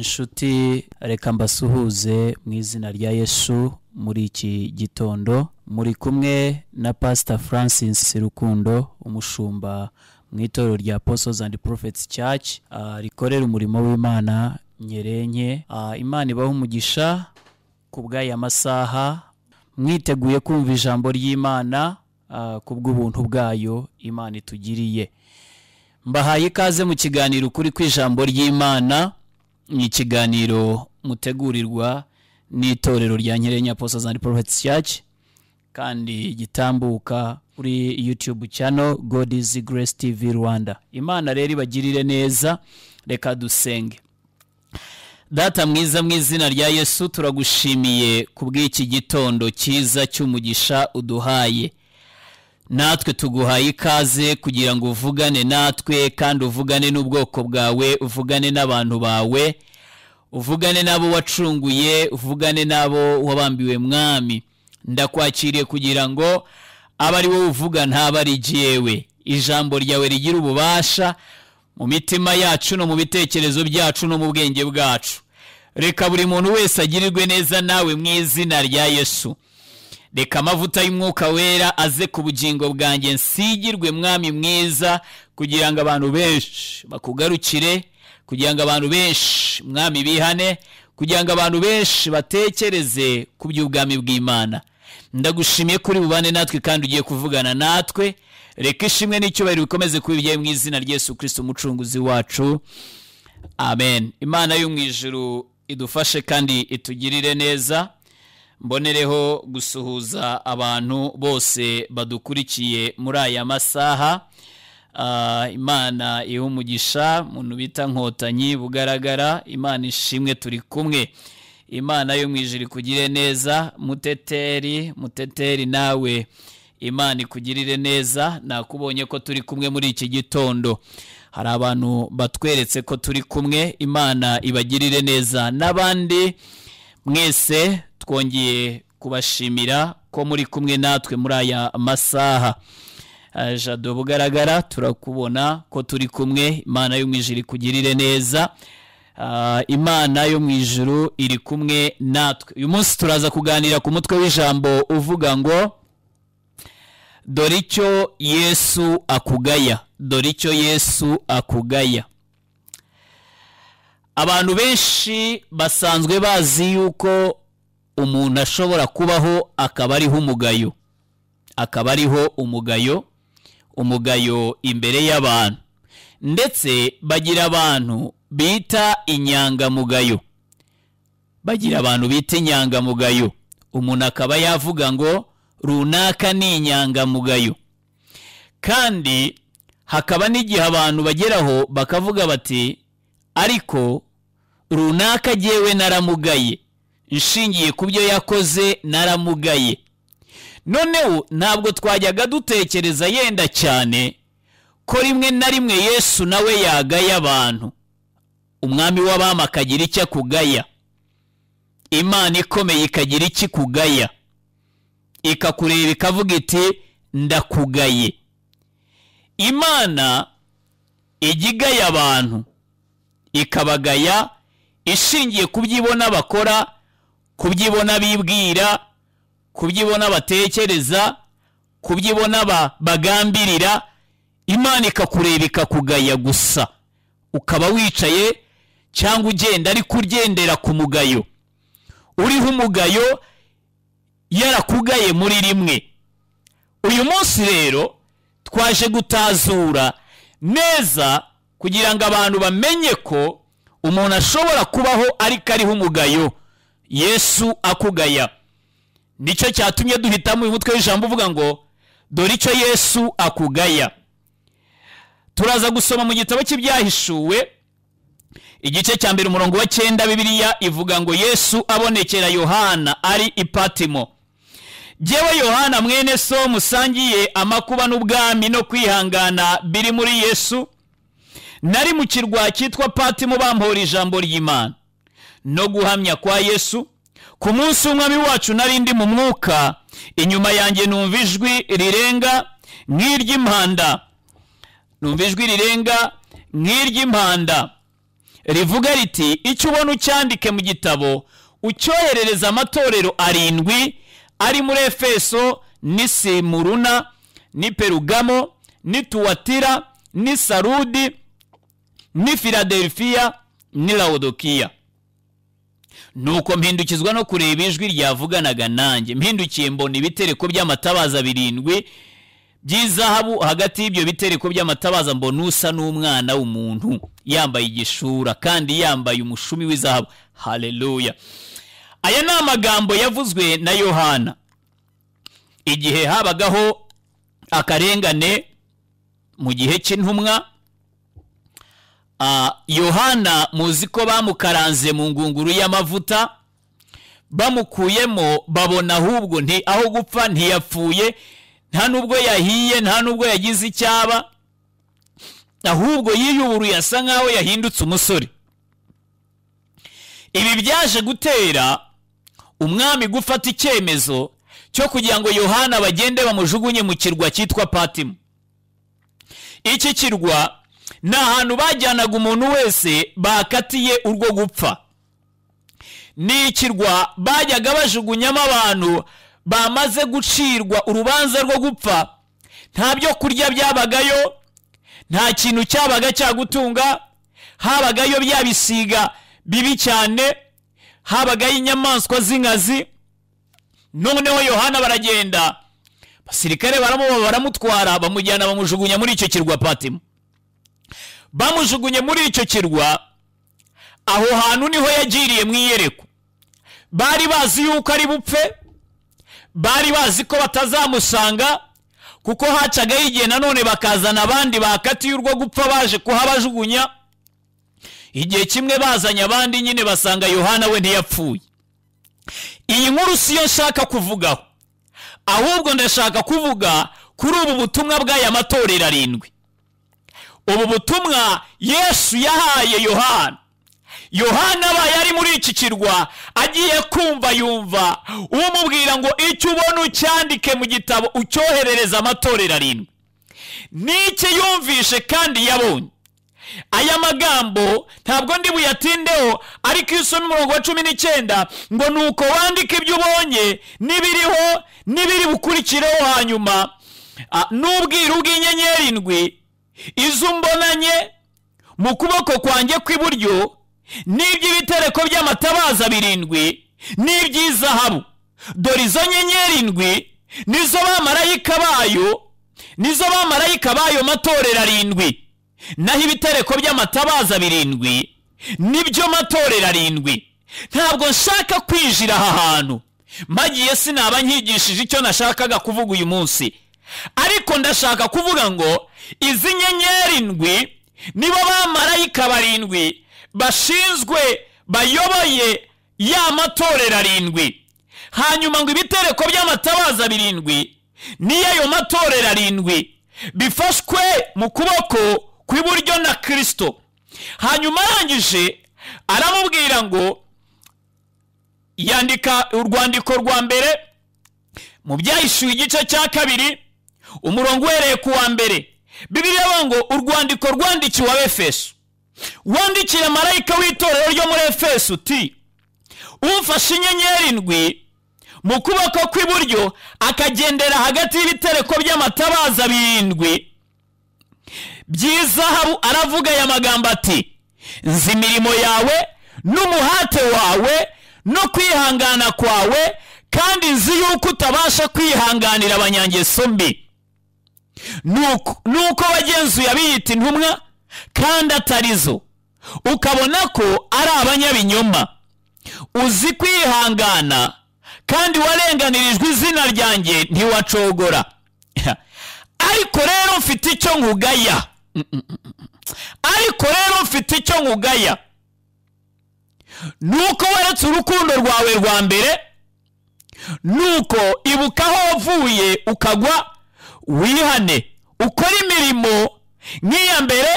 inshuti reka mbasuhuze mu izina rya yesu muri iki gitondo muri kumwe na pasita francis rukundo umushumba mu itorero rya apostles and prophets church ah, rikorera umurimo w'imana nyerenke Ah, imana ibaha umugisha ku bw'aya masaha mwiteguye kumva ijambo ry'imana ah, ku bw'ubuntu bwayo imana itugiriye mbahaye ikaze mu kiganiro kuri ku ijambo ry'imana ni ikiganiro mutegurirwa n'itorero rya nyirenya apostles and prophets church kandi gitambuka kuri YouTube channel God is Grace TV Rwanda. Imana rero ibagirire neza, reka dusenge. Data mwiza mu izina rya Yesu turagushimiye kubw'iki gitondo cyiza cy'umugisha uduhaye. Natwe tuguhaye ikaze kugira ngo uvugane natwe kandi uvugane n'ubwoko bwawe, uvugane n'abantu bawe, uvugane n'abo wacunguye, uvugane n'abo wabambiwe mwami ndakwakiriye kugira ngo abe ari wowe uvuga ntabe ari jyewe ijambo ryawe rigira ububasha mu mitima yacu no mu bitekerezo byacu no mu bwenge bwacu reka buri muntu wese agirirwe neza nawe mu izina rya yesu reka amavuta y'umwuka wera aze ku bugingo bwanjye nsigirwe mwami mwiza kugira ngo abantu benshi bakugarukire kugira ngo abantu benshi mwami bihane kugira ngo abantu benshi batekereze ku by'ubwami bw'imana ndagushimiye kuri bubane natwe kandi ugiye kuvugana natwe reka ishimwe n'icyubahiro bikomeze kuba ibyawe mu izina rya Yesu kirisito umucunguzi wacu amen imana yo mu ijuru idufashe kandi itugirire neza mbonereho gusuhuza abantu bose badukurikiye muri aya masaha Ah, imana iha umugisha umuntu bita nkotanyi bugaragara imana ishimwe turi kumwe imana yo mu ijuru ikugire neza muteteri muteteri nawe imana ikugirire neza nakubonye ko turi kumwe muri iki gitondo hari abantu batweretse ko turi kumwe imana ibagirire neza n'abandi mwese twongeye kubashimira ko muri kumwe natwe muri aya masaha Ah, jado bugaragara turakubona ko turi kumwe imana yo mu ijuru ikugirire neza Ah, imana yo mu ijuru iri kumwe natwe uyu munsi turaza kuganira ku mutwe w'ijambo uvuga ngo dore icyo yesu akugaya dore icyo yesu akugaya abantu benshi basanzwe bazi yuko umuntu ashobora kubaho akaba ariho umugayo akaba ariho umugayo umugayo imbere y'abantu ndetse bagira abantu bita inyangamugayo bagira abantu bita inyangamugayo umuntu akaba yavuga ngo runaka ni inyangamugayo kandi hakaba n'igihe abantu bageraho bakavuga bati ariko runaka jyewe naramugaye nshingiye ku byo yakoze naramugaye noneho ntabwo twajyaga dutekereza yenda cyane ko rimwe na rimwe yesu nawe yagaye abantu umwami w'abami akagira icyo akugaya imana ikomeye ikagira icyo ikugaya ikakureba ikavuga iti ndakugaye imana ijya igaya abantu ikabagaya ishingiye ku byo ibona bakora ku byo ibona bibwira kubyibona batekereza kubyibona ba- bagambirira imana ikakureba ikakugaya gusa ukaba wicaye cyangwa ugenda ariko ugendera ku mugayo uriho umugayo yarakugaye muri rimwe uyu munsi rero twaje gutazura neza kugira ngo abantu bamenye ko umuntu ashobora kubaho ariko ariho umugayo yesu akugaya nicyo cyatumye duhitamo uyu mutwe w'ijambo uvuga ngo dore icyo yesu akugaya turaza gusoma mu gitabo cy'ibyahishuwe igice cya mbere umurongo wa cyenda bibiliya ivuga ngo yesu abonekera yohana ari i patimo jyewe yohana mwene so musangiye amakuba n'ubwami no kwihangana biri muri yesu nari mu kirwa cyitwa patimo bampora ijambo ry'imana no guhamya kwa yesu ku munsi w'umwami wacu nari ndi mu mwuka inyuma yanjye numva ijwi rirenga nk'iry'impanda numva ijwi rirenga nk'iry'impanda rivuga riti icyo ubona ucyandike mu gitabo ucyoherereza amatorero arindwi ari muri efeso ni simuruna ni perugamo ni tuwatira ni sarudi ni filadelfiya ni lawudokiya nuko mpindukizwa no kureba ijwi ryavuganaga nanjye mpindukiye mbona ibitereko by'amatabaza birindwi by'izahabu hagati y'ibyo bitereko by'amatabaza mbona usa n'umwana w'umuntu yambaye igishura kandi yambaye umushumi w'izahabu hareruya aya ni amagambo yavuzwe na yohana igihe habagaho akarengane mu gihe cy'intumwa yohana muzi ko bamukaranze mu ngunguru y'amavuta bamukuyemo babona ahubwo nti aho gupfa ntiyapfuye nta n'ubwo yahiye nta n'ubwo yagize icyaba ahubwo yiyuburuye asa nk'aho yahindutse umusore ibi byaje gutera umwami gufata icyemezo cyo kugira ngo yohana bagende bamujugunye mu kirwa cyitwa patimu iki kirwa ni ahantu bajyanaga umuntu wese bakatiye urwo gupfa ni ikirwa bajyaga bajugunyamo abantu bamaze gucirwa urubanza rwo gupfa nta byo kurya byabagayo nta kintu cyabaga cyagutunga habagayo bya bisiga bibi cyane habagayo inyamaswa z'inkazi noneho yohana baragenda abasirikare baramuba baramutwara bamujyana bamujugunya muri icyo kirwa patimu bamujugunye muri icyo kirwa aho hantu niho yagiriye mu iyerekwa bari bazi yuko ari bupfe bari bazi ko batazamusanga kuko hacagaho igihe nanone bakazana abandi bakatiye urwo gupfa baje kuhabajugunya igihe kimwe bazanye abandi nyine basanga yohana we ntiyapfuye iyi nkuru si yo nshaka kuvugaho ahubwo ndashaka kuvuga kuri ubu butumwa bw'aya matorero arindwi ubu butumwa yesu yahaye yohana yohana abaye ari muri iki kirwa agiye kumva yumva umubwira ngo icyo ubona ucyandike mu gitabo ucyoherereza amatorero arindwi n'icyo yumvishe kandi yabonye aya magambo ntabwo ndi buyatindeho ariko iso n'umurongo wa cumi n'icyenda ngo ni uko wandika ibyo ubonye n'ibiriho n'ibiri bukurikireho hanyuma n'ubwiru bw'inyenyeri indwi izo mbonanye mu kuboko kwanjye kw'iburyo n'iby'ibitereko by'amatabaza birindwi n'iby'izahabu dore izo nyenyeri indwi nizo bamarayika bayo nizo bamarayika bayo matorero arindwi naho ibitereko by'amatabaza birindwi nibyo matorero arindwi ntabwo nshaka kwinjira aha hantu mpagiye sinaba nkigishije icyo nashakaga kuvuga uyu munsi ariko ndashaka kuvuga ngo izi nyenyeri ndwi nibo bamarayika barindwi bashinzwe bayoboye ya matorero arindwi hanyuma ngo ibitereko by'amatabaza birindwi n'iy'ayo matorero arindwi bifashwe mu kuboko kw'iburyo na kirisito hanyuma arangije aramubwira ngo yandika urwandiko rwa mbere mu byahishuwe igice cya kabiri umurongo uhereye ku wa mbere bibiriya bavuga ngo urwandiko rwandikiwe abefeso wandikira marayika w'itorero ryo muri efeso uti ufashe inyenyeri indwi mu kuboko kw'iburyo akagendera hagati y'ibitereko by'amatabaza birindwi by'izahabu aravuga aya magambo ati nzi imirimo yawe n'umuhate wawe no kwihangana kwawe kandi nzi yuko utabasha kwihanganira abanyangeso mbi nuko wagenzuye abiyita intumwa kandi atarizo ukabona ko ari abanyabinyoma uzi kwihangana kandi warenganirijwe izina ryanjye ntiwacogora ariko rero mfite icyo nkugaya ariko rero mfite icyo nkugaya nuko weretse urukundo rwawe rwa mbere nuko ibuka aho wavuye ukagwa wihane ukore imirimo nk'iya mbere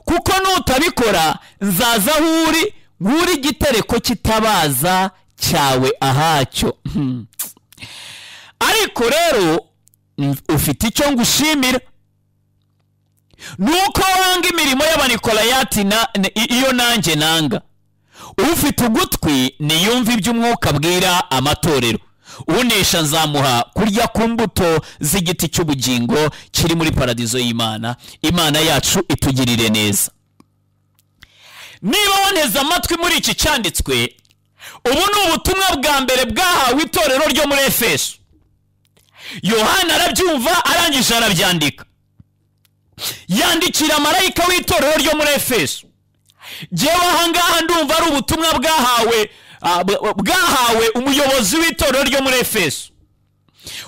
kuko nutabikora nzaza aho uri nk'uri igitereko kitabaza cyawe ahacyo ariko rero ufite icyo ngushimira nuko wanga imirimo y'abanikorayati na- ni- iyo nanjye nanga ufite ugutwi niyumve ibyo umwuka abwira amatorero unesha nzamuha kurya ku mbuto z'igiti cy'ubugingo kiri muri paradizo y'imana imana yacu itugirire neza niba woneze amatwi muri iki cyanditswe ubu ni ubutumwa bwa mbere bwahawe itorero ryo muri efeso yohana arabyumva arangije arabyandika yandikira marayika w'itorero ryo muri efeso ngewe ahangaha ndumva ari ubutumwa bwahawe ah, bwa- bwahawe umuyobozi w'itorero ryo muri efeso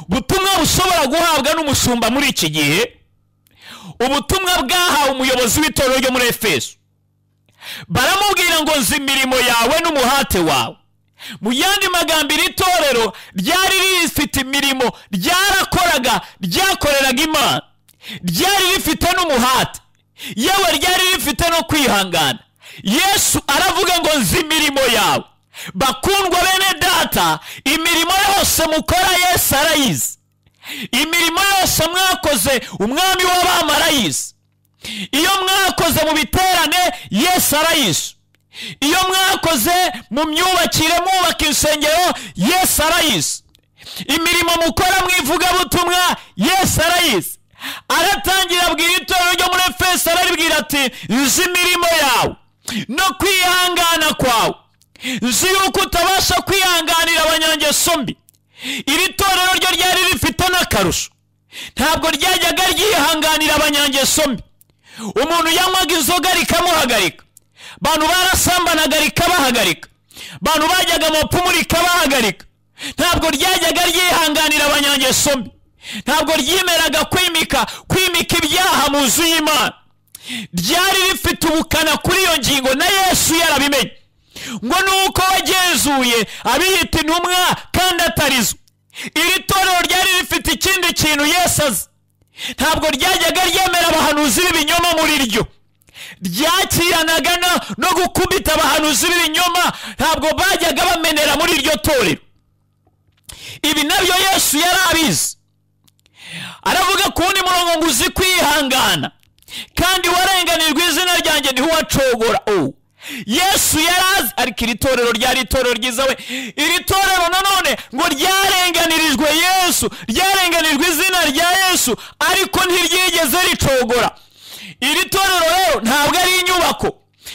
ubutumwa bushobora guhabwa n'umushumba muri iki gihe ubutumwa bwahawe umuyobozi w'itorero ryo muri efeso baramubwira ngo nzi imirimo yawe n'umuhate wawe mu yandi magambo iri torero ryari rifite imirimo ryarakoraga ryakoreraga imana ryari rifite n'umuhate yewe ryari rifite no kwihangana yesu aravuga ngo nzi imirimo yawe bakundwa bene data imirimo yose mukora yesu arayizi imirimo yose mwakoze umwami w'abamarayizi iyo mwakoze mu biterane yesu arayizi iyo mwakoze mu myubakire mwubaka insengero yesu arayizi imirimo mukora mu ivugabutumwa yesu arayizi aratangira abwira itorero ryo muri efeso araribwira ati nzi imirimo yawe no kwihangana kwawe nzi yuko utabasha kwihanganira abanyangeso mbi iri torero ryo ryari rifite n'akarusho ntabwo ryajyaga ryihanganira abanyangeso mbi umuntu yanywaga inzoga rikamuhagarika abantu barasambanaga rikabahagarika abantu bajyaga mu pfumu rikabahagarika ntabwo ryajyaga ryihanganira abanyangeso mbi ntabwo ryemeraga kwimika kwimika ibyaha mu nzu y'imana ryari rifite ubukana kuri iyo ngingo na yesu yarabimenye ngo nuko wagenzuye abiyita intumwa kandi atarizo iri torero ryari rifite ikindi kintu yesu azi ntabwo ryajyaga ryemera abahanuzi b'ibinyoma muri ryo ryakiranaga no- no gukubita abahanuzi b'ibinyoma ntabwo bajyaga bamenera muri iryo torero ibi nabyo yesu yari abizi aravuga ku wundi murongo ngo uzi kwihangana kandi warenganirwa izina ryanjye ntiho uwacogora ubu yesu yari azi ariko iri torero ryari itorero ryiza we iri torero nanone ngo ryarenganirijwe yesu ryarenganirijwe izina rya yesu ariko ntiryigeze ricogora iri torero rero ntabwo ari inyubako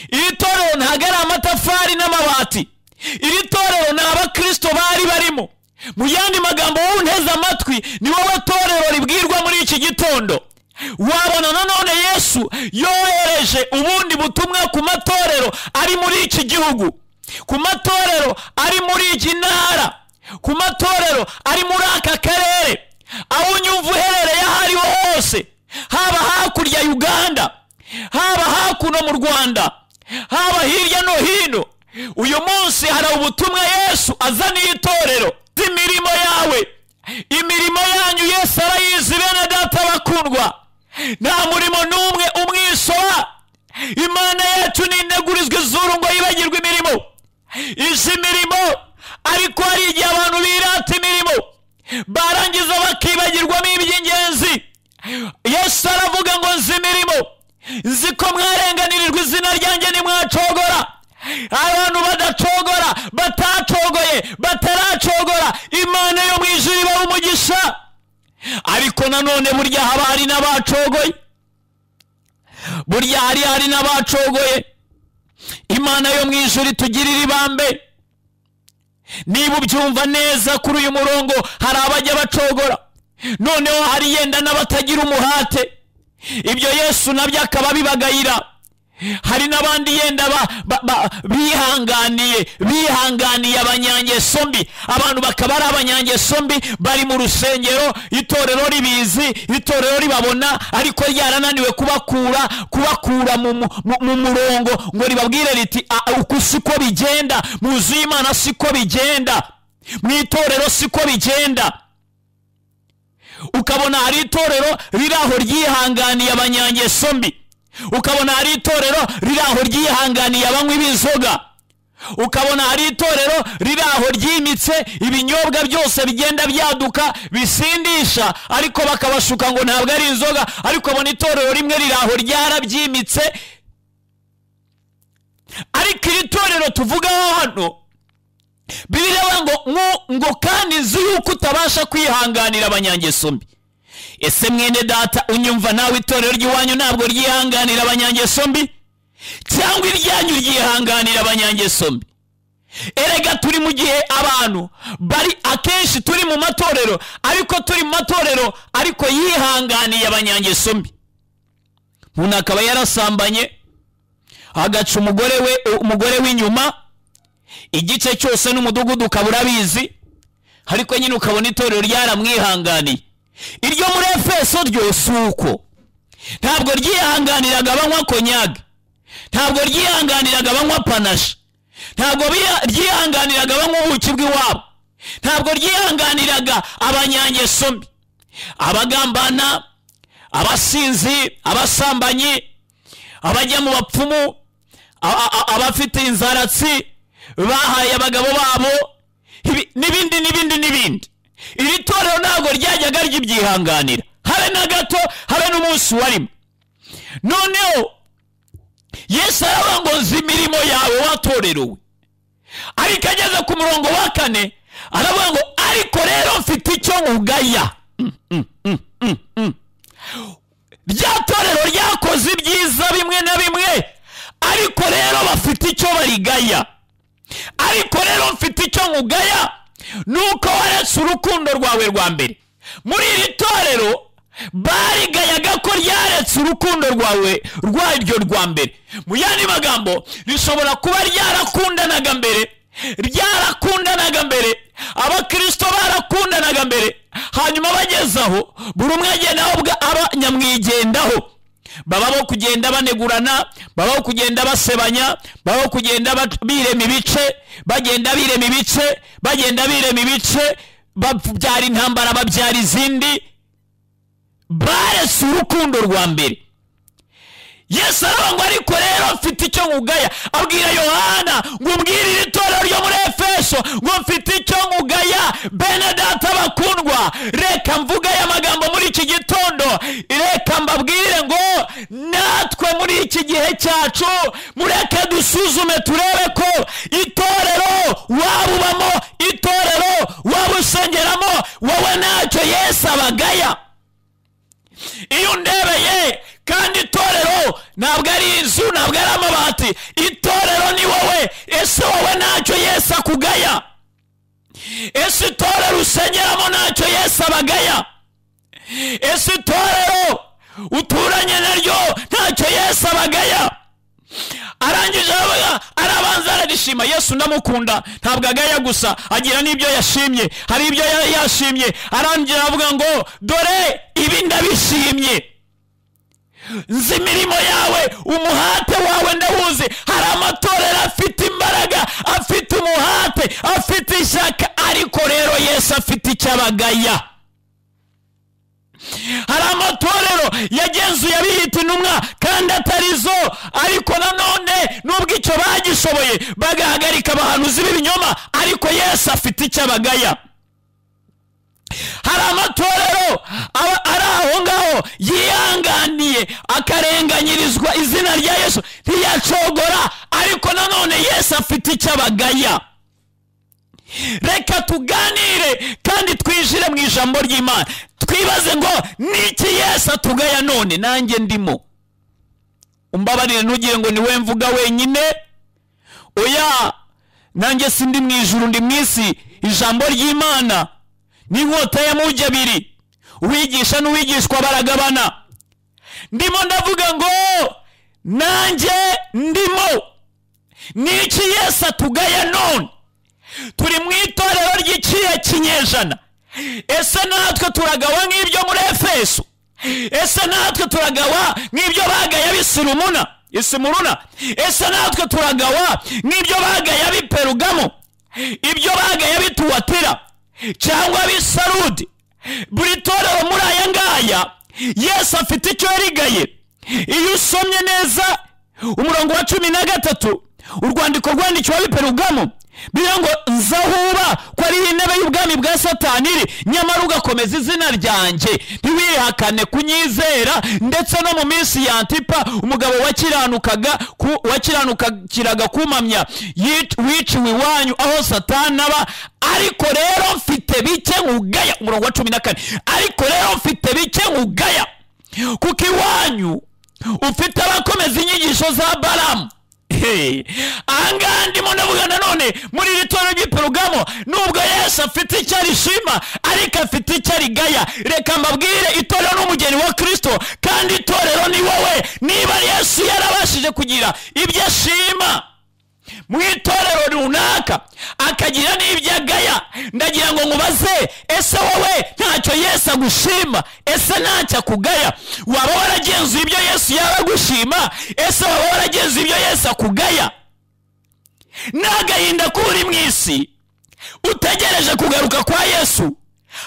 iri torero ntabwo ari amatafari n'amabati iri torero ni abakristo bari barimo mu yandi magambo wowe unteze amatwi ni wowe torero ribwirwa muri iki gitondo wabona nanone yesu yohereje ubundi butumwa ku matorero ari muri iki gihugu ku matorero ari muri iyi ntara ku matorero ari muri aka karere aho unyumva uherereye aho ariho hose haba hakurya ya uganda haba hakuno mu rwanda haba hirya no hino uyu munsi hari ubutumwa yesu azaniye itorero imirimo yawe imirimo yanyu yesu arayizi bene data bakundwa nta murimo n'umwe umwisora imana yacu nintegurizwa izuru ngo yibagirwe imirimo izi mirimo ariko hari igihe abantu birata imirimo barangiza bakibagirwamo iby'ingenzi yesu aravuga ngo nzi imirimo nzi ko mwarenganirirwa izina ryanjye nimwacogora abantu badacogora batacogoye bataracogora imana yo mu ijuru ibaha umugisha ariko nanone burya haba hari n'abacogoye burya hari hari n'abacogoye imana yo mu ijuru itugirire ibambe niba ubyumva neza kuri uyu murongo hari abajya bacogora noneho hari yenda n'abatagira umuhate ibyo yesu nabyo akaba abibagayira hari n'abandi yenda ba, ba, ba, bihanganiye bihanganiye abanyangeso mbi abantu bakaba ari abanyangeso mbi bari mu rusengero itorero ribizi itorero ribabona ariko ryarananiwe kubakura kubakura mu, mu, mu- mu murongo ngo ribabwire riti "Ah, uku siko bigenda mu nzu y'imana siko bigenda mu itorero siko bigenda ukabona hari itorero riri aho ryihanganiye abanyangeso mbi ukabona hari itorero riri aho ryihanganiye abanywi b'inzoga ukabona hari itorero riri aho ryimitse ibinyobwa byose bigenda byaduka bisindisha ariko bakabashuka ngo ntabwo ari inzoga ariko abona itorero rimwe riri aho ryarabyimitse ariko iri torero tuvugaho hano biriya ngo ngo kandi nzi yuko utabasha kwihanganira abanyangeso mbi ese mwene data unyumva nawe itorero ry'iwanyu ntabwo ryihanganira abanyangeso mbi cyangwa iryanyu ryihanganira abanyangeso mbi erega turi mu gihe abantu bari akenshi turi mu matorero ariko turi mu matorero ariko yihanganiye abanyangeso mbi umuntu akaba yarasambanye agaca umugore we umugore w'inyuma igice cyose n'umudugudu ukaba urabizi ariko nyine ukabona itorero ryaramwihanganiye iryo muri efeso ryo si uko ntabwo ryihanganiraga abanywa konyage ntabwo ryihanganiraga abanywa panashi ntabwo ryihanganiraga abanywa ubuki bw'iwabo ntabwo ryihanganiraga abanyangeso mbi abagambana abasinzi abasambanyi abajya mu bapfumu abafite inzaratsi bahaye abagabo babo n'ibindi n'ibindi n'ibindi iri torero ntabwo ryajyaga ryibyihanganira habe na gato habe n'umunsi warimo noneho yesu aravuga ngo nzi imirimo yawe watorerewe ariko ageze ku murongo wa kane aravuga ngo ariko rero mfite icyo nkugaya rya torero ryakoze ibyiza bimwe na bimwe ariko rero bafite icyo barigaya ariko rero mfite icyo nkugaya nuko waretse urukundo rwawe rwa mbere muri iri torero barigayaga ko ryaretse urukundo rwawe rwaryo rwa mbere mu yandi magambo rishobora kuba ryarakundanaga mbere ryarakundanaga mbere abakirisito barakundanaga mbere hanyuma bagezaho buri umwe agenda aba nyamwigendaho babaho kugenda banegurana babaho kugenda basebanya babaho kugenda birema ibice bagenda birema ibice bagenda birema ibice babyara intambara babyara izindi baretse urukundo rwa mbere yesu aravuga ngo ariko rero mfite icyo nkugaya abwira yohana ngo umbwire iri torero ryo muri efeso ngo mfite icyo nkugaya bene data bakundwa reka mvuga aya magambo muri iki gitondo reka mbabwire ngo natwe muri iki gihe cyacu mureke dusuzume turebe ko itorero waba ubamo itorero waba usengeramo wowe ntacyo yesu abagaya iyo undebeye kandi itorero ntabwo ari inzu ntabwo ari amabati itorero ni wowe ese wowe ntacyo yesu akugaya ese itorero usengeramo ntacyo yesu abagaya ese itorero uturanye naryo ntacyo yesu abagaya arangije aravuga arabanza ararishima yesu ndamukunda ntabwo agaya gusa agira n'ibyo yashimye hari ibyo yashimye arangije aravuga ngo dore ibi ndabishimye nzi imirimo yawe umuhate wawe ndawuzi hari amatorero afite imbaraga afite umuhate afite ishyaka ariko rero yesu afite icyo abagaya hari amatorero yagenzuye abiyita intumwa kandi atari zo ariko nanone nubwo icyo bagishoboye bagahagarika abahanuzi b'ibinyoma ariko yesu afite icyo abagaya hari amatorero ari aho ngaho yihanganiye akarenganyirizwa izina rya yesu ntiyacogora ariko nanone yesu afite icyo abagaya reka tuganire kandi twijire mu ijambo ry'imana twibaze ngo niki yesu atugaya none nanjye ndimo umbabarire ntugire ngo niwe mvuga wenyine oya nanjye si ndi mu ijuru ndi mu isi ijambo ry'imana n'inkota ya mujyi abiri uwigisha n'uwigishwa baragabana ndimo ndavuga ngo nanjye ndimo niki yesu atugaya none turi mu itorero ry'ikihe kinyejana ese natwe turagawa nk'ibyo muri efeso ese natwe turagawa nk'ibyo bagaya b'isirumuna isimuruna ese natwe turagawa nk'ibyo bagaya b'iperugamo ibyo bagaya bituwatira cyangwa b'isarudi buri torero muri aya ngaya yesu afite icyo yarigaye iyo usomye neza umurongo wa cumi na gatatu urwandiko rwandikiwe ab'iperugamo bivuga ngo nzahuba ko ari intebe y'ubwami bwa satani iri nyamara ugakomeza izina ryanjye ntiwihakane kunyizera ndetse no mu minsi ya antipa umugabo wakiranukaga ku- wakiranukiraga kumamya yic- wiciwe iwanyu aho satani aba ariko rero mfite bike nkugaya umurongo wa cumi na kane ariko rero mfite bike nkugaya kuko iwanyu ufite abakomeza inyigisho za baramu Hey, ahangaha ndimo ndavuga nanone muri iri tora ry'iporogamo nubwo yesu afite icyo arishima ariko afite icyo arigaya reka mbabwire itorero n'umugeni wa kirisito kandi itorero ni wowe niba yesu yarabashije kugira ibyo ashima mu itorero runaka akagira n'ibyo agaya ndagira ngo nkubaze ese wowe ntacyo yesu agushima ese ntacyo akugaya waba waragenzuye ibyo yesu yaba agushima ese waba waragenzuye ibyo yesu akugaya n'agahinda kuri mu isi utegereje kugaruka kwa yesu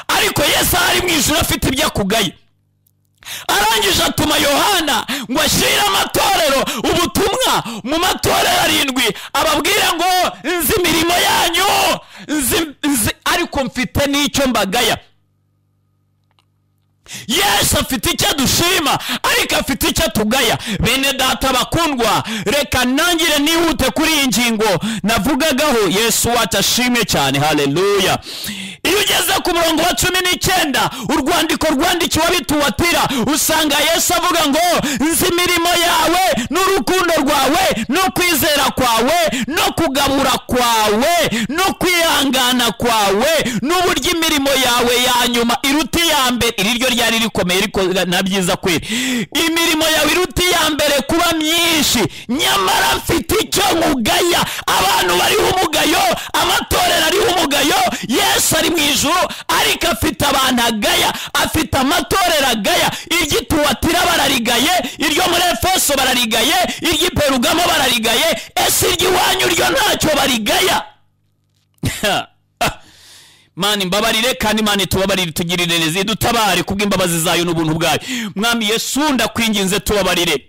ariko yesu ahari mu ijuru afite ibyo akugaya arangije atuma yohana ngo ashyire amatorero ubutumwa mu matorero arindwi ababwira ngo nzi imirimo yanyu nzi, nzi ariko mfite n'icyo mbagaya yesu afite icyo dushima ariko afite icyo tugaya bene data bakundwa reka ntangire nihute kuri iyi ngingo navugagaho yesu wacu ashimwe cyane haleluya iyo ugeze ku murongo wa cumi n'icyenda urwandiko rwandikiwe abituwatira usanga yesu avuga ngo nzi imirimo yawe n'urukundo rwawe no kwizera kwawe no kugabura kwawe no kwihangana kwawe n'uburyo imirimo yawe ya nyuma iruta iya mbere iri ryo ryari rikomeye ariko na byiza kweri imirimo yawe iruta iya mbere kuba myinshi nyamara mfite icyo nkugaya abantu bariho umugayo amatorero ariho umugayo yesu ari mu ijuru ariko afite abantu agaya afite amatorero agaya iry'ituwatira bararigaye iryo muri efeso bararigaye iry'iperugamo bararigaye ese iry'iwanyu ryo ntacyo barigaya mani mbabarire kandi mani tubabarire tugirire neza dutabare kubw'imbabazi zayo n'ubuntu bwayo mwami yesu ndakwinginze tubabarire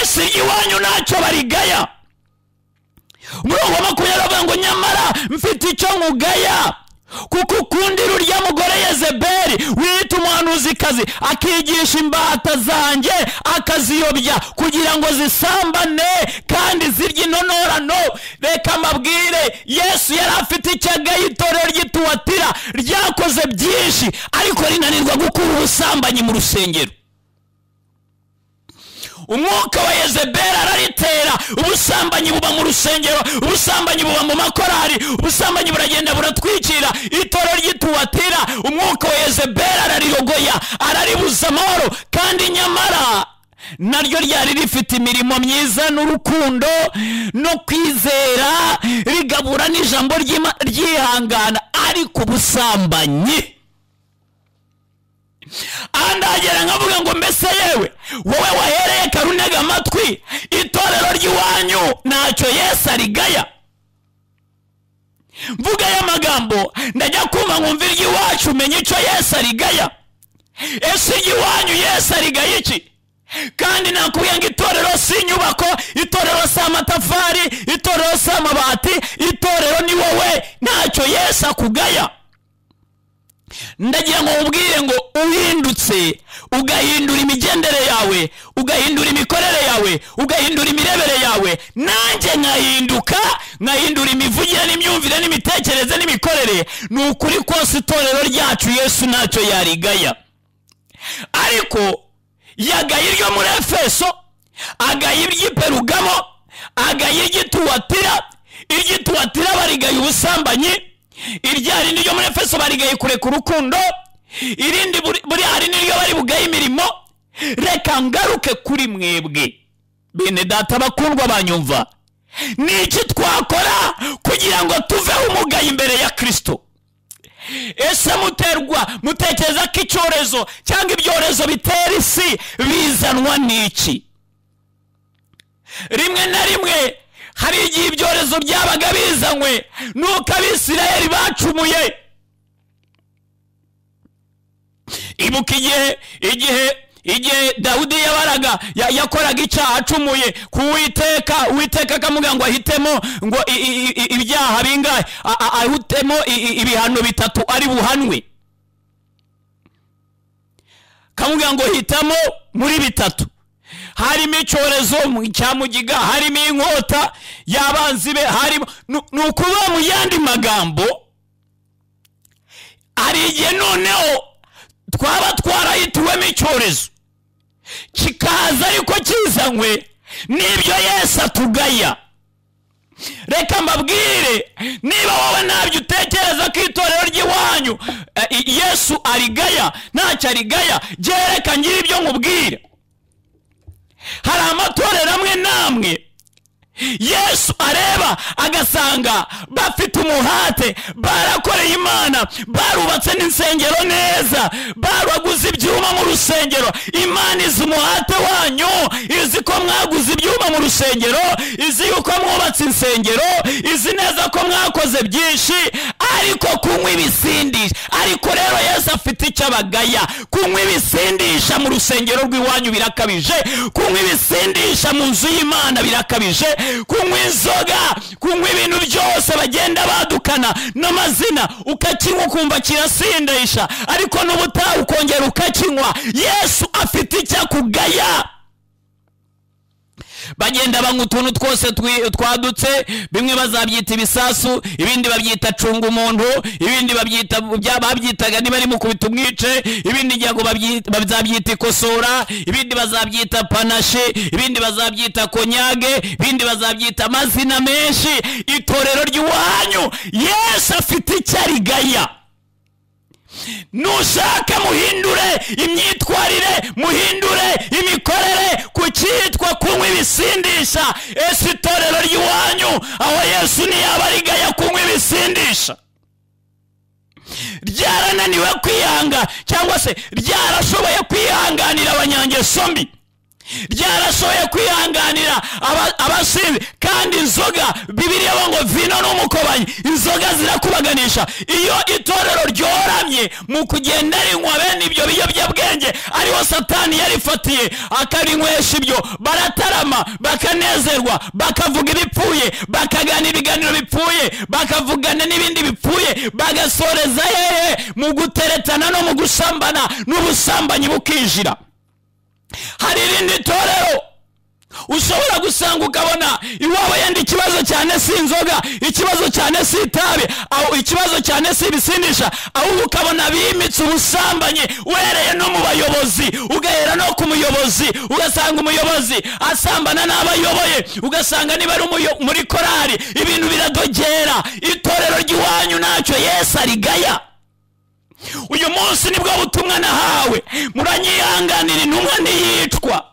ese iwanyu ntacyo barigaya umurongo wa makumyabiri avuga ngo nyamara mfite icyo nkugaya kuko ukunda urya mugore yezebeli wita umuhanuzikazi akigisha imbata zanjye akaziyobya kugira ngo zisambane kandi zirye intonorano reka mbabwire yesu yari afite icyagaye itorero ry'ituwatira ryakoze byinshi ariko rinanirwa gukura ubusambanyi mu rusengero umwuka wa yezebeli araritera ubusambanyi buba mu rusengero ubusambanyi buba mu makorari ubusambanyi buragenda buratwikira itoro ry'ituwatira umwuka wa yezebeli ararirogoya araribuza amahoro kandi nyamara naryo ryari rifite imirimo myiza n'urukundo no kwizera rigabura n'ijambo ry'Ima- ryihangana ariko ubusambanyi andagera nkavuga ngo mbese yewe wowe wahereye karunega amatwi itorero ry'iwanyu ntacyo yesu arigaya mvuga aya magambo ndajya kumva nkumva iry'iwacu umenye icyo yesu arigaya ese iry'iwanyu yesu arigaya iki kandi nakubwiye ngo itorero si inyubako itorero si amatafari itorero si amabati itorero ni wowe ntacyo yesu akugaya ndagira ngo nkubwire ngo uhindutse ugahindura imigendere yawe ugahindura imikorere yawe ugahindura imirebere yawe nanjye nkahinduka nkahindura imivugire n'imyumvire n'imitekerereze n'imikorere ni ukuri kose itorero ryacu yesu ntacyo yarigaya ariko yagaye iryo muri efeso agaye iry'iperugamo agaye iry'ituwatira iry'ituwatira barigaye ubusambanyi iryari niryo muri efeso barigaye kureka urukundo irindi buri buri- hari niryo bari bugaye imirimo reka ngaruke kuri mwebwe bene data bakundwa banyumva ni iki twakora kugira ngo tuveho umugaye imbere ya kirisito ese muterwa mutekereza ko icyorezo cyangwa ibyorezo bitera isi bizanwa n'iki rimwe na rimwe hari igihe ibyorezo byabaga bizanywe nuko abisirayeli bacumuye ibuka igihe igihe igihe dawidi yabaraga ya- yakoraga icyaha acumuye ku witeka uwiteka akamubwira ngo ahitemo ngo i- i- i- ibyaha bingahe A- a- ahitemo i- i- ibihano bitatu ari buhanwe kamubwira ngo hitamo muri bitatu harimo icyorezo mu- cya mugiga harimo inkota y'abanzi be harimo ni ni ukuvuga mu yandi magambo hari igihe noneho twaba twarahituwemo icyorezo kikaza ariko kizanywe n'ibyo yesu atugaya reka mbabwire niba wowe ntabyo utekereza ko itorero ry'iwanyu eh, i- yesu arigaya ntacyo arigaya gereka ngira ibyo nkubwira hari amatorero amwe n'amwe yesu areba agasanga bafite umuhate barakoreye imana barubatse n'insengero neza baraguze ibyuma mu rusengero imana izi umuhate wanyu izi ko mwaguze ibyuma mu rusengero izi yuko mwubatse insengero izi neza ko mwakoze byinshi ariko kunywa ibisindisha ariko rero yesu afite icyo abagaya kunywa ibisindisha mu rusengero rw'iwanyu birakabije kunywa ibisindisha mu nzu y'imana birakabije kunywa inzoga kunywa ibintu byose bagenda badukana n'amazina ukakinywa ukumva kirasindisha ariko n'ubutaha ukongera ukakinywa yesu afite icyo akugaya bagenda banywa utuntu twose twi- twadutse bimwe bazabyita ibisasu ibindi babyita cunga umuntu ibindi babyita bya- babyitaga niba ari mukubita umwice ibindi ngira ngo babyi- bazabyita ikosora ibindi bazabyita panashi ibindi bazabyita konyage ibindi bazabyita amazina menshi itorero ry'iwanyu yesu afite icyo arigaya nushaka muhindure imyitwarire muhindure imikorere ku cyitwa kunywa ibisindisha ese itorero ry'iwanyu aho yesu ntiyaba arigaya kunywa ibisindisha ryarananiwe kwihanga cyangwa se ryarashoboye kwihanganira abanyangeso mbi ryarashoboye kwihanganira aba- abasinzi kandi inzoga bibiriya bo ngo vino n'umukobanyi inzoga zirakubaganisha iyo itorero ryoramye mu kugenda rinywa bene ibyo biyobyabwenge ariho satani yarifatiye akarinywesha ibyo baratarama bakanezerwa bakavuga ibipfuye bakagana ibiganiro bipfuye bakavugana n'ibindi bipfuye bagasoreza hehe mu guteretana no mu gusambana n'ubusambanyi bukinjira hari irindi torero ushobora gusanga ukabona iwabo yenda ikibazo cyane si inzoga ikibazo cyane si itabi aho ikibazo cyane si ibisindisha ahubwo ukabona bimitse ubusambanyi uhereye no mu bayobozi ugahera no ku muyobozi ugasanga umuyobozi asambana n'abayoboye ugasanga niba ari umuyo- muri korari ibintu biradogera itorero ry'iwanyu ntacyo yesu arigaya uyu munsi nibwo butumwa nahawe muranyihanganira intumwa ntiyicwa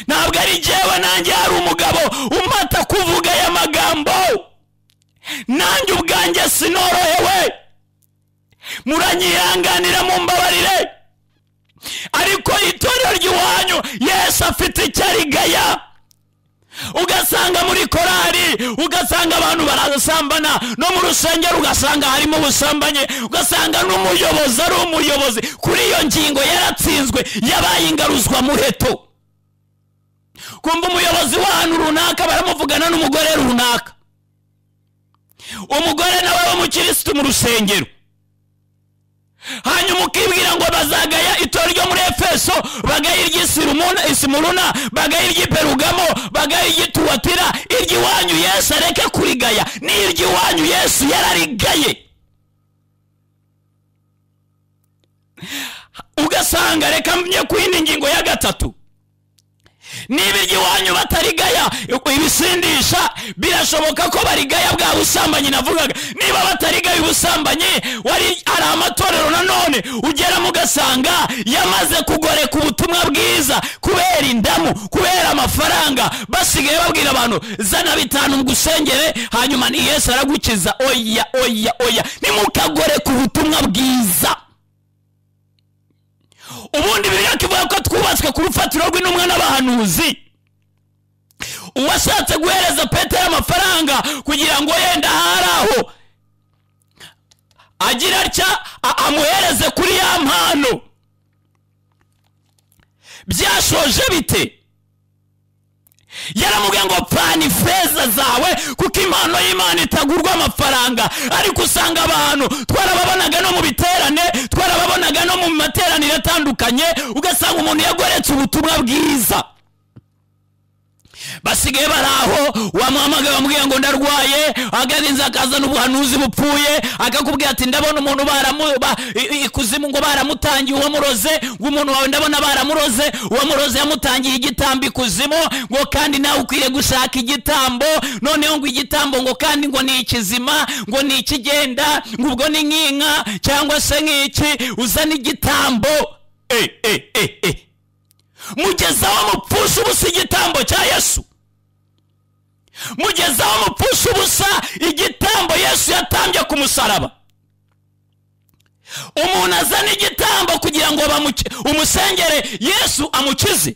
ntabwo ari jyewe nanjye hari umugabo umata kuvuga aya magambo nanjye ubwanjye sinorohewe muranyihanganira mumbabarire ariko itorero ry'iwanyu yesu afite icyo arigaya ugasanga muri korari ugasanga abantu barasambana no mu rusengero ugasanga harimo ubusambanyi ugasanga n'umuyobozi ari umuyobozi kuri iyo ngingo yaratsinzwe yabaye ingaruzwa muheto kumva umuyobozi w'ahantu runaka baramuvugana n'umugore runaka umugore nawe w'umukirisitu mu rusengero hanyuma ukibwira ngo bazagaya itora ryo muri efeso bagaya iry'isimuruna bagaya iry'iperugamo bagaya iry'ituwatira iry'iwanyu yesu areke kurigaya n'iry'iwanyu yesu yararigaye ugasanga reka mye ku yindi ngingo ya gatatu niba iry'iwanyu batarigaya ibisindisha birashoboka ko barigaya bwa busambanyi navugaga niba batarigaya ubusambanyi wari hari amatorero nanone ugeramo ugasanga yamaze kugoreka ubutumwa bwiza kubera indamu kubera amafaranga basigaye babwira abantu zana bitanu mugusengere hanyuma ni yesu aragukiza oya oya oya nimukagoreka ubutumwa bwiza ubundi biriya kivuga ko twubatswe ku rufatiro rw'intumwa n'abahanuzi uwashatse guhereza petero amafaranga kugira ngo yenda ahari aho agira atya a- amuhereze kuri ya mpano byashoje bite yaramubwiye ngo pfana ifeza zawe kuko impano y'imana itagurwa amafaranga ariko usanga abantu twarababonaga no mu biterane twarababonaga no mu materaniro atandukanye ugasanga umuntu yagoretse ubutumwa bwiza basigaye bari aho wamuhamagaye bamubwira ngo ndarwaye agarinze akazana ubuhanuzi bupfuye akakubwira ati ndabona umuntu baramu- ba- i- i- ikuzimu ngo baramutangiye uwamuroze ngo umuntu wawe ndabona baramuroze uwamuroze yamutangiye igitambo ikuzimu ngo kandi nawe ukwiye gushaka igitambo noneho ngo igitambo ngo kandi ngo ni ikizima ngo ni ikigenda ngo ubwo ni nk'inka cyangwa se nk'iki uzana igitambo eh, eh, eh, eh. mugeza aho mupfusha ubusa igitambo cya yesu mugeza aho mupfusha ubusa igitambo yesu yatambye ku musaraba umuntu azana igitambo kugira ngo bamuki- umusengere yesu amukize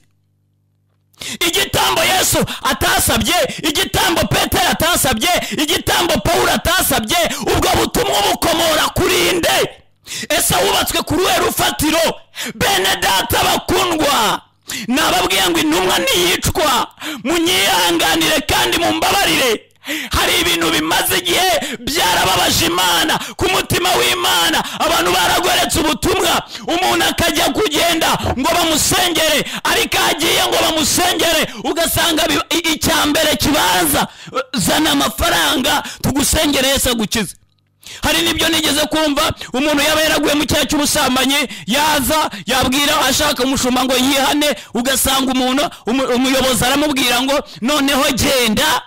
igitambo yesu atasabye igitambo petero atasabye igitambo pawulo atasabye ubwo butumwa bukomora kuri nde ese wubatswe ku ruhe rufatiro bene data bakundwa nababwiye ngo intumwa ntiyicwa munyihanganire kandi mumbabarire hari ibintu bimaze igihe byarababaje imana ku mutima w'imana abantu baragoretse ubutumwa umuntu akajya kugenda ngo bamusengere ariko aho agiye ngo bamusengere ugasanga bi- i- icyambere kibanza zana amafaranga tugusengere yesu agukize hari n'ibyo nigeze kumva umuntu yaba yaraguye mu cyaha cy'ubusambanyi yaza yabwira ashaka umushumba ngo yihane ugasanga umuntu umu- umuyobozi aramubwira ngo noneho genda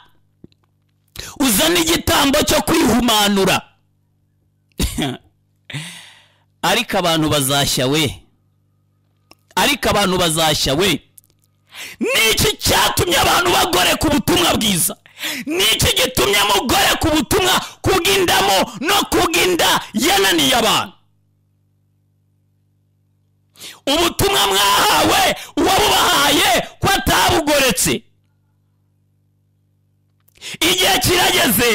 uzane igitambo cyo kwihumanura ariko abantu bazashya we ariko abantu bazashya we niki cyatumye abantu bagoreka ubutumwa bwiza niki gitumye mugoreka ubutumwa kubw'indamo no kubw'inda yananiye abantu ubutumwa mwahawe uwabubahaye ko atabugoretse igihe kirageze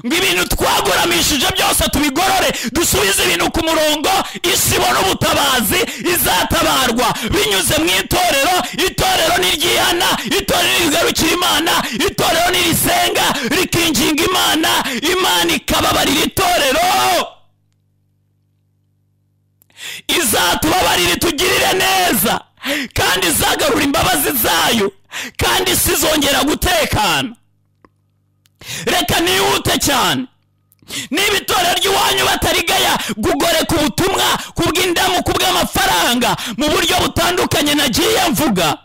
ngo ibintu twagoramishije byose tubigorore dusubize ibintu ku murongo isi ibona ubutabazi izatabarwa binyuze mu itorero itorero niryihana itorero rigarukira imana itorero nirisenga rikinginga imana imana ikababarira itorero izatubabarire tugirire neza kandi izagarura imbabazi zayo kandi isi izongera gutekana reka nihute cyane niba itorero ry'iwanyu batarigaya gugoreka ubutumwa kubw'indamu kubw'amafaranga mu buryo butandukanye nagiye mvuga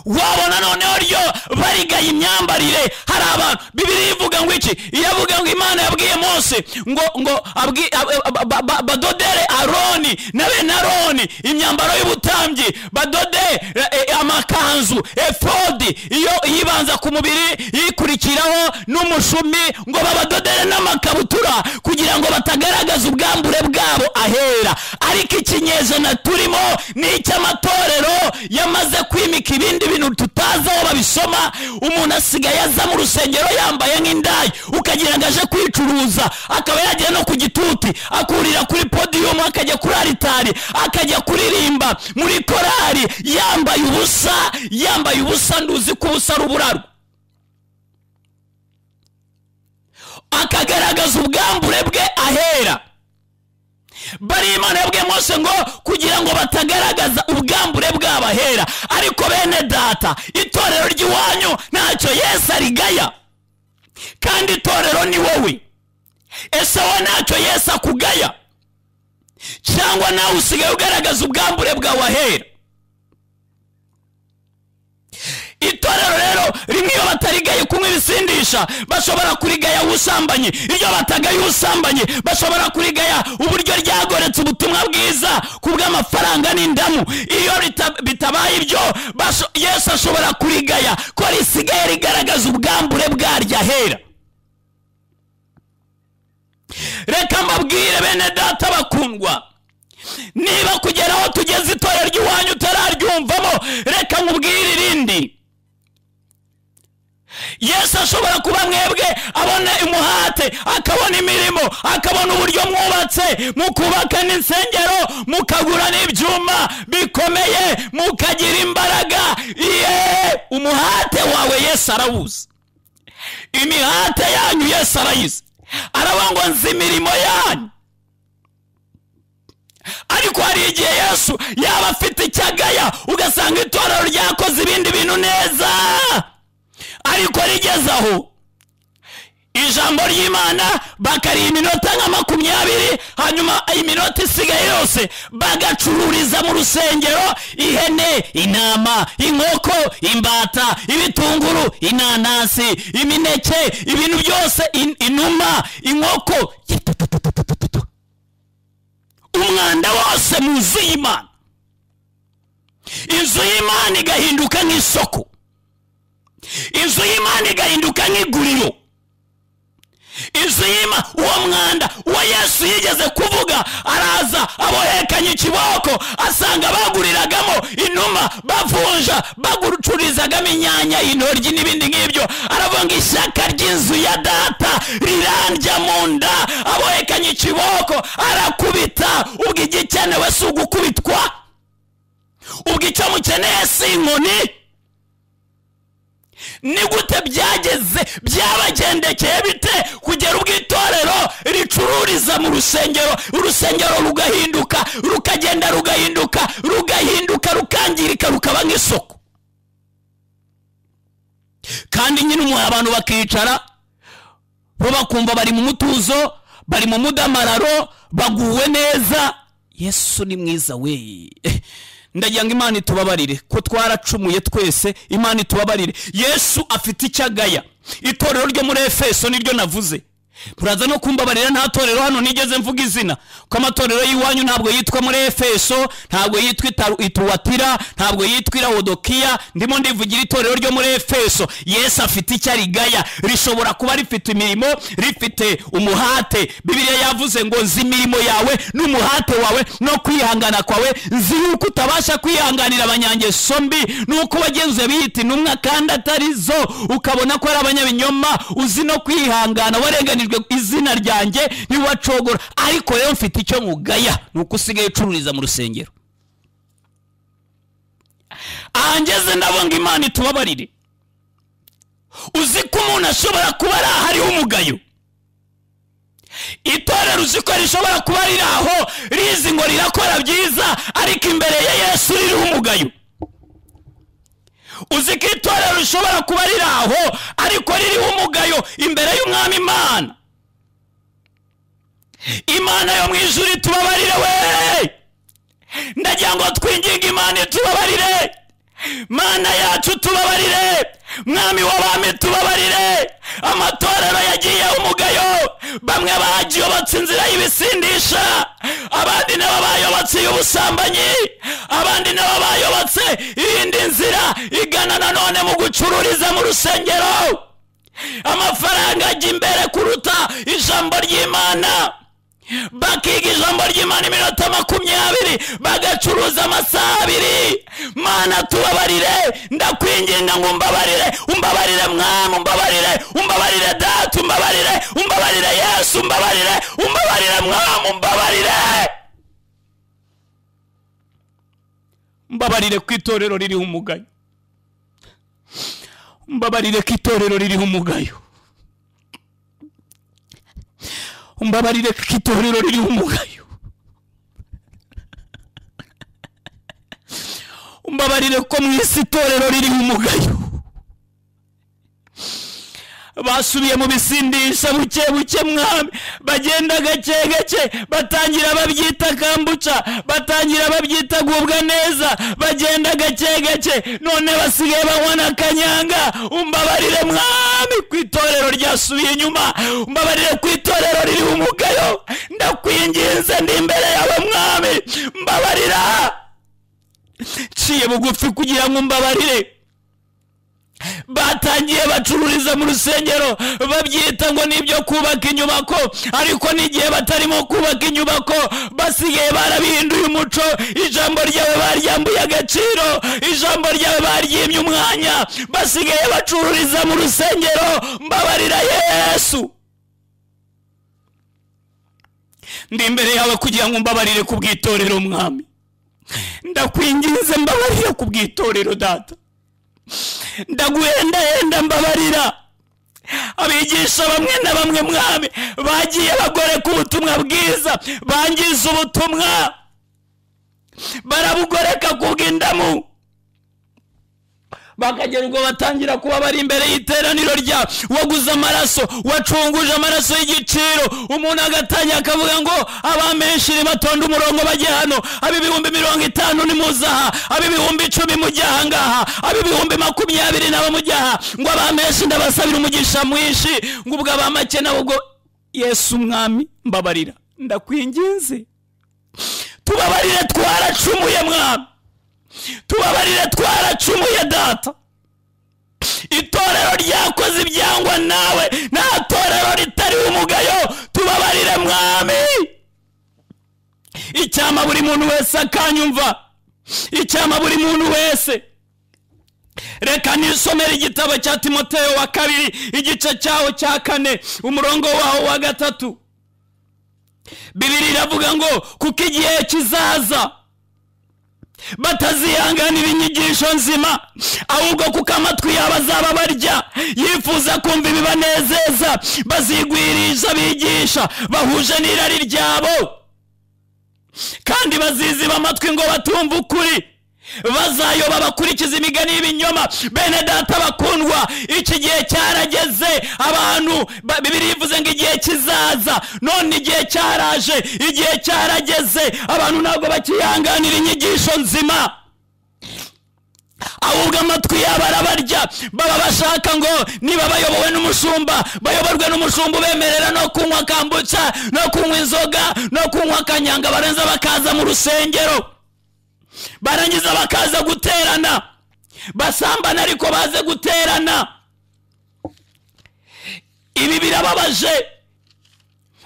wabona noneho ryo barigaya imyambarire hari abantu bibiri ivuga ngo iki iyavuga ngo imana yabwiye mose ngo ngo abwi- ab- ab- ba- ba- badodere aroni na bene aroni imyambaro y'ubutambyi badode eh, eh, amakanzu efodi iyo yibanza ku mubiri yikurikiraho n'umushumi ngo babadodere n'amakabutura kugira ngo batagaragaza ubwambure bwabo ahera ariko ikinyejana turimo ni icy'amatorero yamaze kwimika ibindi bintu tutazi aho babisoma umuntu asigaye aza mu rusengero yambaye nk'indaya ukagira ngo aje kwicuruza akaba yagera no ku gituti akurira kuri podiyumu akajya kuri aritari akajya kuririmba muri korari yambaye ubusa yambaye ubusa nduzi ko ubusa ari uburarwa akagaragaza ubwambure bwe ahera bari imana yabwiye mose ngo kugira ngo batagaragaza ubwambure bw'abahera ariko bene data itorero ry'iwanyu ntacyo yesu arigaya kandi itorero ni wowe ese wowe ntacyo yesu akugaya cyangwa nawe usigaye ugaragaza ubwambure bwawe ahera itorero rero rimwe iyo batarigaye kunywa ibisindisha bashobora kurigaya ubusambanyi iyo batagaye ubusambanyi bashobora kurigaya uburyo ryagoretse ubutumwa bwiza ku bw'amafaranga n'indamu iyo rita- bitabaye ibyo basho- yesu ashobora kurigaya ko risigaye rigaragaza ubwambure bwaryo ahera reka mbabwire bene data bakundwa niba kugera aho tugeze itorero ry'iwanyu utararyumvamo reka nkubwire irindi yesu ashobora kuba mwebwe abona imuhate akabona imirimo akabona uburyo mwubatse mukubaka n'insengero mukagura n'ibyuma bikomeye mukagira imbaraga ye umuhate wawe yesu arawuzi imihate yanyu yesu arayizi araba ngo nzi imirimo yanyu ariko hari igihe yesu yaba afite icyagaya ugasanga itorero ryakoze ibindi bintu neza ariko rigeze aho ijambo ry'imana bakariha iminota nka makumyabiri hanyuma iminota isigaye yose bagacururiza mu rusengero ihene intama inkoko imbata ibitunguru inanasi imineke ibintu byose in- inuma inkoko umwanda wose mu nzu y'imana inzu y'imana igahinduka nk'isoko inzu y'imana igahinduka nk'iguriro inzu y'imana uwo mwanda uwo yesu yigeze kuvuga araza abohekanye ikiboko asanga baguriragamo inuma bavunja bagucururizagamo inyanya intoryi n'ibindi ngibyo aravuga ngo ishyaka ry'inzu ya data rirandya mu nda abohekanye ikiboko arakubita ubwo igikenewe si ugukubitwa ubwo icyo mukeneye si inkoni ni gute byageze byabagendekeye bite kugera ubwo itorero ricururiza mu rusengero urusengero rugahinduka rukagenda rugahinduka rugahinduka rukangirika rukaba nk'isoko kandi nyine umu- abantu bakicara bo bakumva bari mu mutuzo bari mu mudamararo baguwe neza yesu ni mwiza we ndagira ngo imana itubabarire ko twaracumuye twese imana itubabarire yesu afite icyo agaya itorero ryo muri efeso niryo navuze muraza no kumbabarira nta torero hano nigeze mvuga izina ko amatorero y'iwanyu ntabwo yitwa muri efeso ntabwo yitwa Itaru- ituwatira ntabwo yitwa irawodokiya ndimo ndivugira itorero ryo muri efeso yesu afite icyo arigaya rishobora kuba rifite imirimo rifite umuhate bibiliya yavuze ngo nzi imirimo yawe n'umuhate wawe no kwihangana kwawe nzi yuko utabasha kwihanganira abanyangeso mbi nuko wagenzuye biyita intumwa kandi atari zo ukabona ko ari abanyabinyoma uzi no kwihangana warenganijwe izina ryanjye ntiwacogora ariko rero mfite icyo nkugaya ni uko usigaye ucururiza mu rusengero aha ngeze ndabonga imana itubabarire uzi ko umuntu ashobora kuba ari ahariho umugayo itorero uzi ko rishobora kuba riri aho rizi ngo rirakora byiza ariko imbere ya yesu ririho umugayo uzi ko itorero rishobora kuba riri aho ariko ririho umugayo imbere y'umwami imana imana yo mu ijuru itubabarire we ndagira ngo twinginge imana itubabarire mana yacu tubabarire mwami w'abami tubabarire amatorero yagiye umugayo bamwe bagiyobotse inzira y'ibisindisha abandi nabo bayobotse iy'ubusambanyi abandi nabo bayobotse iyindi nzira igana nanone mu gucururiza mu rusengero amafaranga ajya imbere kuruta ijambo ry'imana bakiga ijambo ry'imana iminota makumyabiri bagacuruza amasaha abiri mana tubabarire ndakwinginga ngo umbabarire umbabarire mwana umbabarire umbabarire data umbabarire umbabarire yesu umbabarire umbabarire mwana umbabarire mbabarire ko itorero ririho umugayo mbabarire ko itorero ririho umugayo umbabarire ko itorero ririho umugayo umbabarire ko mu isi itorero ririho umugayo basubiye mu bisindisha buke buke mwami bagenda gake gake batangira babyita kambuca batangira babyita gubwa neza bagenda gake gake none basigaye banywa na kanyanga umbabarire mwami ku itorero ryasubiye inyuma umbabarire ku itorero ririho umugayo ndakwinginze ndi imbere yawe mwami mbabarira nciye bugufi kugira ngo umbabarire batangiye bacururiza mu rusengero babyita ngo nibyo kubaka inyubako ariko n'igihe batarimo kubaka inyubako basigaye barabihinduye umuco ijambo ryawe baryambuye agaciro ijambo ryawe baryimye umwanya basigaye bacururiza mu rusengero mbabarira yesu ndi imbere yawe kugira ngo mbabarire ku bw'itorero mwami ndakwinginze mbabarira ku bw'itorero data ndaguhendahenda mbabarira abigisha bamwe na bamwe mwami bagiye bagoreka ubutumwa bwiza bangiza ubutumwa barabugoreka ku bw'indamu bakagera ubwo batangira kuba bari imbere y'iteraniro rya waguze amaraso wacunguje amaraso y'igiciro umuntu agatangira akavuga ngo abamenshiri batonda umurongo bajye hano ab'ibihumbi mirongo itanu nimuzaha ab'ibihumbi icumi mujye ahangaha ab'ibihumbi makumyabiri nabo mujye aha ngo abamenshi ndabasabira umugisha mwinshi ngo ubwo abamake nabo ubwo yesu umwami mbabarira ndakwinginze tubabarire twaracumuye mwami tubabarire twaracumuye data itorero ryakoze ibyangwa nawe nta torero ritari umugayo tubabarire mwami icyama buri muntu wese akanyumva icyama buri muntu wese reka nisomere igitabo cya timoteyo wa kabiri igice cyawo cya kane umurongo wawo wa gatatu bibiri iravuga ngo kuko igihe kizaza batazihanganira inyigisho nzima ahubwo kuko amatwi yabo azaba barya yifuza kumva ibibanezeza bazigwirisha bigisha bahuje n'irari ryabo kandi baziziba amatwi ngo batumve ukuri bazayoba bakurikiza imigani y'ibinyoma bene data bakundwa iki gihe cyarageze abantu ba- bibiri bivuze ngo igihe kizaza none igihe cyaraje igihe cyarageze abantu ntabwo bakihanganira inyigisho nzima ahubwo amatwi yabo arabarya baba bashaka ngo niba bayobowe n'umushumba bayoborwe n'umushumba ubemerera no kunywa kambuca no kunywa inzoga no kunywa akanyanga barenza bakaza mu rusengero barangiza bakaza guterana basambana ariko baze guterana ibi birababaje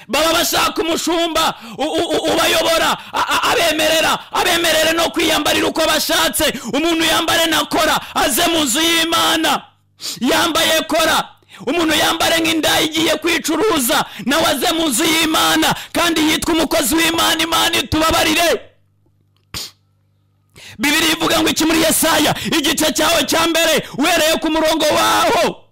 baba bashaka umushumba u- u- u- ubayobora a- a- abemerera abemerere no kwiyambarira uko bashatse umuntu yambare na kora aze mu nzu y'imana yambaye kora umuntu yambare nk'indaya igiye kwicuruza nawe aze mu nzu y'imana kandi yitwa umukozi w'imana imana itubabarire bibiri ivuga ngo iki muri yesaya igice cyawe cya mbere uhereye ku murongo waho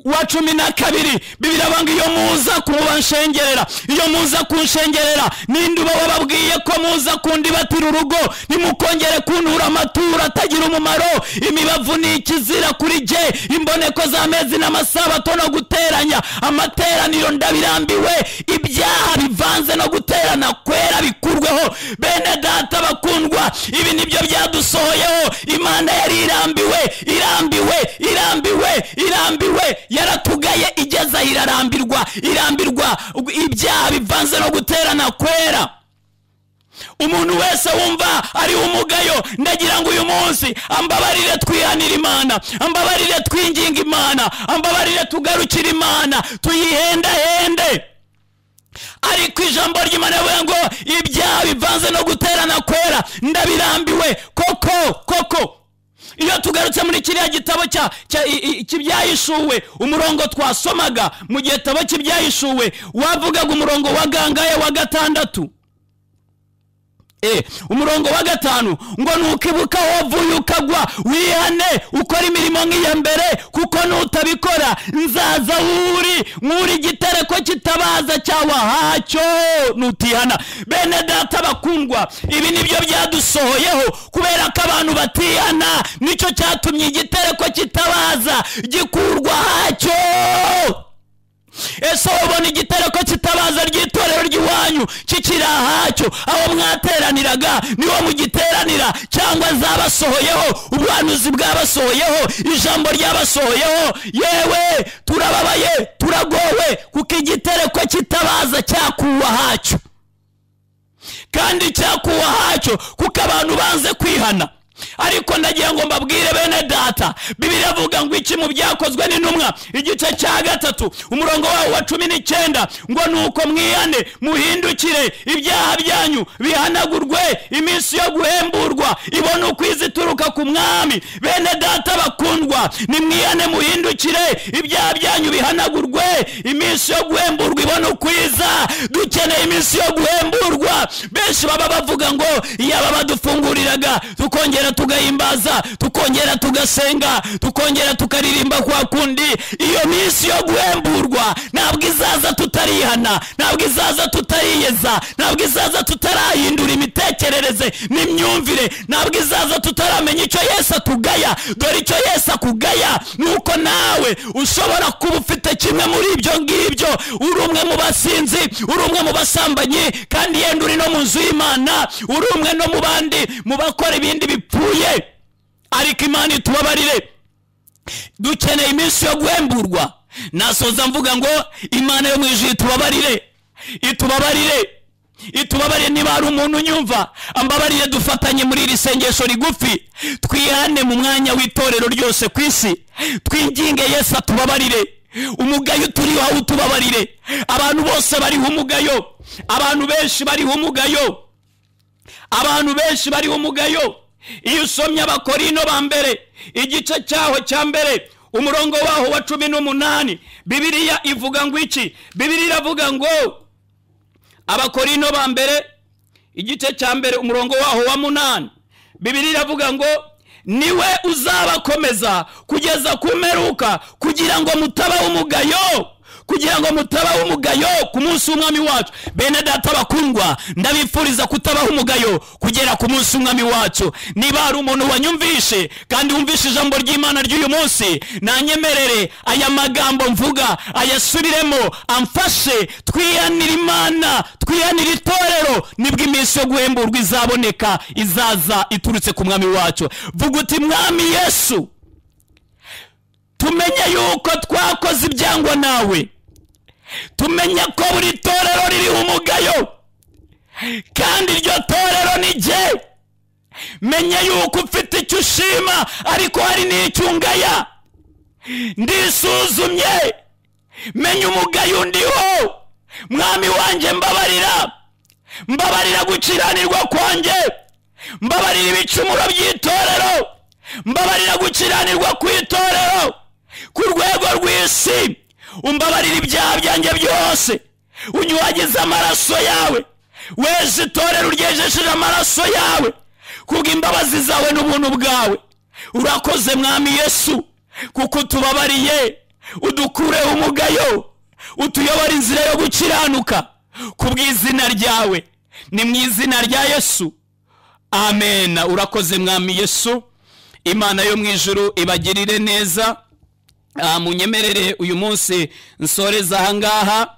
wa cumi na kabiri bibiri abanga iyo muza kubanshengerera iyo muza kunshengerera ninde uba wababwiye ko muza kundibatira urugo nimukongere kuntura amaturo atagira umumaro imibavu ni ikizira kuri jye imboneko z'amezi n'amasabato no guteranya amateraniro ndabirambiwe ibyaha bivanze no guterana kwera bikurweho bene data bakundwa ibi nibyo byadusohoyeho imana yari irambiwe irambiwe irambiwe irambiwe yaratugaye igeze aho irarambirwa irambirwa ibyaha bivanze no guterana kwera umuntu wese wumva ari umugayo ndagira ngo uyu munsi ambabarire twihanira imana ambabarire twinginga imana ambabarire tugarukire imana tuyihendahende ariko ijambo ry'imana rivuga ngo ibyaha bivanze no guterana kwera ndabirambiwe koko koko iyo tugarutse muri kiriya gitabo cya cya- i- i- cy'ibyahishuwe umurongo twasomaga mu gitabo cy'ibyahishuwe wavugaga umurongo wa gangaye wa gatandatu Eh, umurongo wa gatanu ngo nukibuka wavuye ukagwa wihane ukora imirimo nk'iya mbere kuko nutabikora nzaza wuri nk'uri igitereko kitabaza cyawa hacyo nutihana bene data bakundwa ibi nibyo byadusohoyeho kubera ko abantu batihana nicyo cyatumye igitereko kitabaza gikurwa hacyo ese ubona igitereko kitabaza ry'itorero ry'iwanyu kikiri ahacyo aho mwateraniraga niho mugiteranira cyangwa zabasohoyeho ubuhanuzi bwabasohoyeho ijambo ryabasohoyeho yewe turababaye turagowe kuko igitereko kitabaza cyakuwe ahacyo kandi cyakuwe ahacyo kuko abantu banze kwihana ariko ndagira ngo mbabwire bene data bibiri avuga ngo iki mu byakozwe n'intumwa igice cya gatatu umurongo wawo wa cumi n'icyenda ngo ni uko mwihane muhindukire ibyaha byanyu bihanagurwe iminsi yo guhemburwa ibone ukwiza ituruka ku mwami bene data bakundwa nimwihane muhindukire ibyaha byanyu bihanagurwe iminsi yo guhemburwa ibone ukwiza dukeneye iminsi yo guhemburwa benshi baba bavuga ngo yaba badufunguriraga tukongera tugahimbaza tukongera tugasenga tukongera tukaririmba kwa kundi iyo minsi yo guhemburwa ntabwo izaza tutarihana ntabwo izaza tutariyeza ntabwo izaza tutarahindura imitekerereze n'imyumvire ntabwo izaza tutaramenya icyo yesu atugaya dore icyo yesu akugaya ni uko nawe ushobora kuba ufite kimwe muri ibyo ngibyo uri umwe mu basinzi uri umwe mu basambanyi kandi yenda uri no mu nzu y'imana uri umwe no mu bandi mu bakora ibindi bipfuye ariko imana itubabarire dukeneye iminsi yo guhemburwa nasoza mvuga ngo imana yo mu ijuru itubabarire itubabarire itubabarire niba hari umuntu unyumva ambabarire dufatanye muri iri sengesho rigufi twihane mu mwanya w'itorero ryose ku isi twinginge yesu atubabarire umugayo turiho awutubabarire abantu bose bariho umugayo abantu benshi bariho umugayo abantu benshi bariho umugayo iyo usomye abakorino ba mbere igice cyaho cya mbere umurongo waho wa cumi n'umunani bibiriya ivuga ngo iki bibiriya iravuga ngo abakorino ba mbere igice cya mbere umurongo waho wa munani bibiri iravuga ngo niwe uzabakomeza kugeza ku mperuka kugira ngo mutabaho umugayo kugira ngo mutabaho umugayo ku munsi w'umwami wacu bene data bakundwa ndabifuriza kutabaho umugayo kugera ku munsi w'umwami wacu niba hari umuntu wanyumvishe kandi wumvishe ijambo ry'imana ry'uyu munsi nanyemerere aya magambo mvuga ayasubiremo amfashe twihanire imana twihanire itorero nibwo iminsi yo guhemburwa izaboneka izaza iturutse ku mwami wacu vuga uti mwami yesu tumenye yuko twakoze ibyangwa nawe tumenye ko buri torero ririho umugayo kandi iryo torero ni jye menye yuko ufite icyo ushima ariko hari n'icyo ungaya ndisuzumye menye umugayo undiho mwami wanjye mbabarira mbabarira gukiranirwa kwanjye mbabarira ibicumuro by'itorero mbabarira gukiranirwa ku itorero ku rwego rw'isi umbabarira ibyaha byanjye byose unyuhagize amaraso yawe wese itorero uryejesheje amaraso yawe kubw'imbabazi zawe n'ubuntu bwawe urakoze mwami yesu kuko utubabariye udukureho umugayo utuyobora inzira yo gukiranuka kubw'izina ryawe ni mu izina rya yesu amena urakoze mwami yesu imana yo mu ijuru ibagirire neza munyemerere uyu munsi nsoreza ahangaha